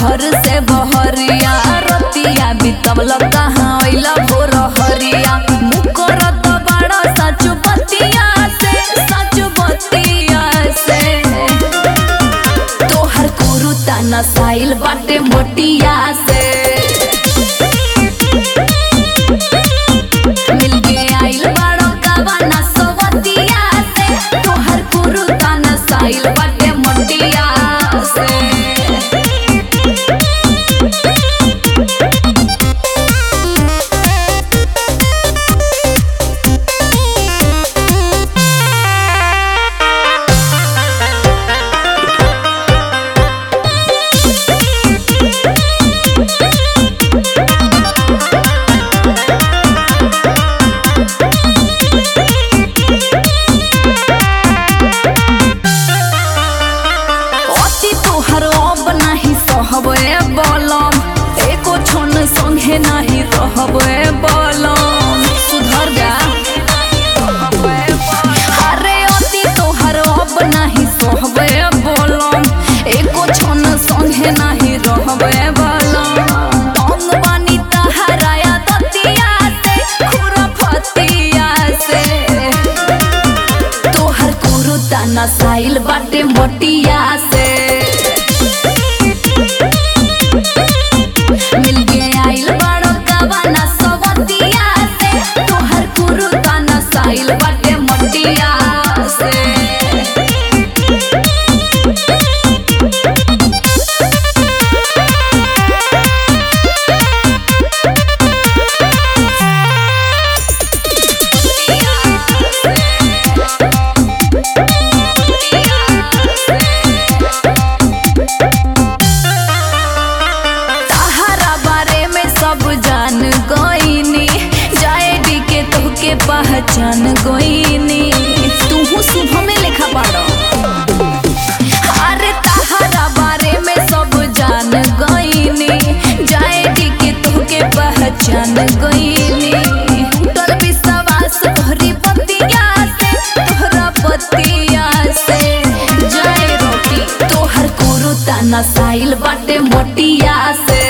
घर से बहरिया रतिया बितवल कहाँ अइला भोर हरिया मुकरत बड़ा सच बतिया से सच बतिया से तोहर कुरुता नसाइल बाटे मोटिया से मिलके आइल बाड़ो कवाना सवतिया से तोहर कुरुता नसाइल बाटे मोटिया से अति तोहर अब नाही सहबे बलम एको क्षण संगे नाही रहबे बलम सुधर जा अरे अति तोहर अब नाही सहबे बलम एको क्षण संगे नाही रहबे बलम अंग बानी तहराया दतिया से खुरफतिया से तोहर कुरुता नसाइल बाटे मोटिया से मिलके आइल बाड़ो कवाना सवतिया से तोहर कुरुता नसाइल बाटे मोटिया से तहरा बारे में सब जान गईनी जाए डी के तोहके पहचान गईनी तूहू शुभ में लिखा पड़ो अरे तहरा बारे में सब जान गईनी जाए डी के तोहके पहचान गईनी टूटल विश्वास तोहरी पतिया से तोहरा पतिया से जाए रोटी तोहर कुरुता नसाइल बाटे मोटिया से